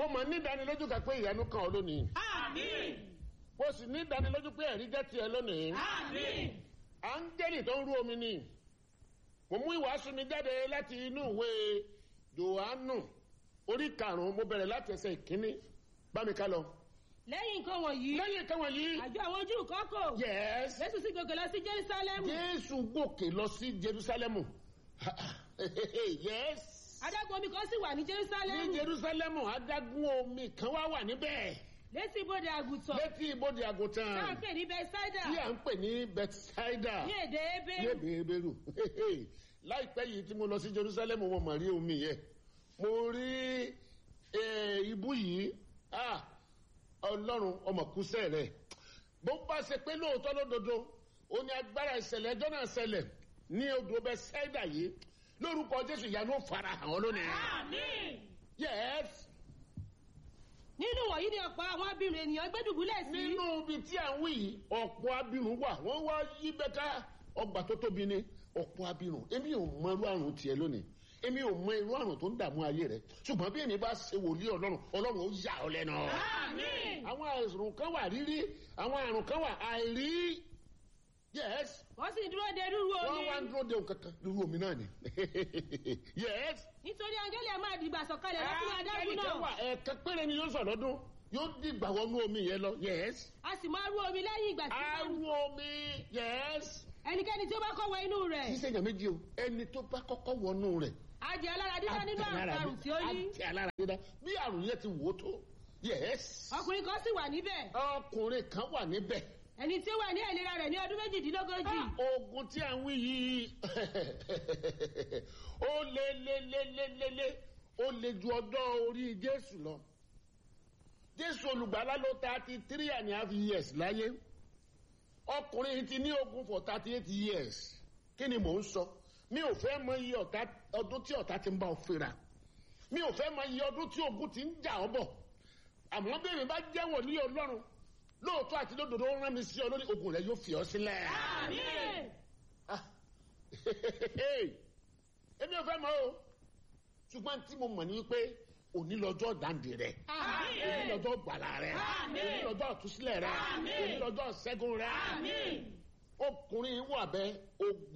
mo mọ̀ ní ìdánilójú kan pé ìyanu kan ọ lónìí Àmín. mo sì ní ìdánilójú pé ẹ̀rí jẹ́ tiẹ̀ lónìí Àmín. áńgẹ́lì tó ń rú omi ni mo mú ìwàásù mi jáde láti inú ìwé Jòhánù orí karùn-ún mo bẹ̀rẹ̀ láti ẹsẹ̀ ìkíní bá mi ká lọ. lẹ́yìn nǹkan wọ̀nyí lẹ́yìn kan wọ̀nyí àjọ àwọn Júù kan kò yes Jésù sì gòkè lọ sí Jerúsálẹ́mù Jésù gòkè lọ sí Jerúsálẹ́mù yes adágún omi kan sì wà ní ní Jerúsálẹ́mù Jerúsálẹ́mù adágún omi kan wá wà níbẹ̀ létí ibodè àgùntàn létí ibodè àgùntàn tá à ń pè ní Bẹ́sáídà tí à ń pè ní Bethsaida ní èdè ní Hébérù èdè Hébérù láìpẹ́ yìí tí mo lọ sí Jerúsálẹ́mù mo mà rí omi yẹn mo rí eh, ibú yìí ah, Ọlọ́run ọmọkùsẹ́ rẹ̀ bó bá ṣe pé lóòótọ́ lódodo ó ní agbára ìṣẹ̀lẹ̀ ẹjọ́ náà ṣẹlẹ̀ ní odò Bethsaida yìí lórúkọ Jésù ìyanu ó fara hàn ọ́ lónìí. Àmín. yes nínú wọ̀nyí ni ọ̀pọ̀ àwọn abirùn ènìyàn gbé dùbúlẹ̀ sí nínú ibi tí à ń wí yìí ọ̀pọ̀ abirùn wà wọ́n wá yí bẹ́ká ọgbà tó tóbi ni ọ̀pọ̀ abirùn èmi ò mọ irú àrùn tiẹ̀ lónìí èmi ò mọ irú àrùn tó ń dààmú ayé rẹ ṣùgbọ́n bí èmi bá ṣe wòlíì ọlọ́run ọlọ́run ó yà ọ́ lẹ́nu. Àmín. àwọn àrùn kan wà rírí àwọn àrùn kan wà àìrí yes wọ́n sì dúró de rúru wọ́n omi wá ń dúró de òun kankan lórí omi náà ni yes nítorí áńgẹ́lì a máa dìgbà sọ̀kalẹ̀ lọ́kùnrin adágún ẹnìkan wà náà ẹ̀ẹ̀kan péré ni yóò sọ lọ́dún yóò dìgbà wọnú omi yẹn lọ yes a sì máa rú omi lẹ́yìn ìgbà tí wọ́n arú omi yes. ẹnikẹ́ni tí ó bá kọ́ wọ inú rẹ̀ kì í ṣe èèyàn méjì o ẹni tó bá kọ́kọ́ wọnú rẹ̀ á di alára dídá nínú àrùn àrùn tí ó ní àti alára dídá bí àrùn yẹn ti wò ó tó yes ọkùnrin kan sì wà níbẹ̀ ọkùnrin kan wà níbẹ̀ ẹni tí ó wà ní àìlera rẹ̀ ní ọdún méjìdínlógójì oògùn tí à ń wí yìí ó lé lé lé lé lé lé ó lé ju ọjọ́ orí Jésù lọ Jésù olùgbàlà ló thirty three and a half years láyé ọkùnrin yìí ti ní ogun for thirty eight years kí ni mò ń sọ mi ò fẹ́ mọ iye ọ̀tá ọdún tí ọ̀tá ti ń bá ọ fínra mi ò fẹ́ mọ iye ọdún tí ogun ti ń jà ọ́ bọ̀ àmọ́ bí èmi bá jẹ́ wòlíì Ọlọ́run lóòótọ́ àti lódodo ó rán mi sí ọ lórí ogun rẹ yóò fi ọ sílẹ̀. Àmín. Ah, èmi ò fẹ́ mọ̀ o ṣùgbọ́n tí mo mọ̀ ní wípé òní lọ́jọ́ dáǹdè rẹ Àmín. òní lọ́jọ́ gbàlà rẹ Àmín. òní lọ́jọ́ àtúnṣílẹ̀ rẹ Àmín. òní lọ́jọ́ ṣẹ́gun rẹ Àmín. ọkùnrin wà bẹ́ẹ̀ ogun.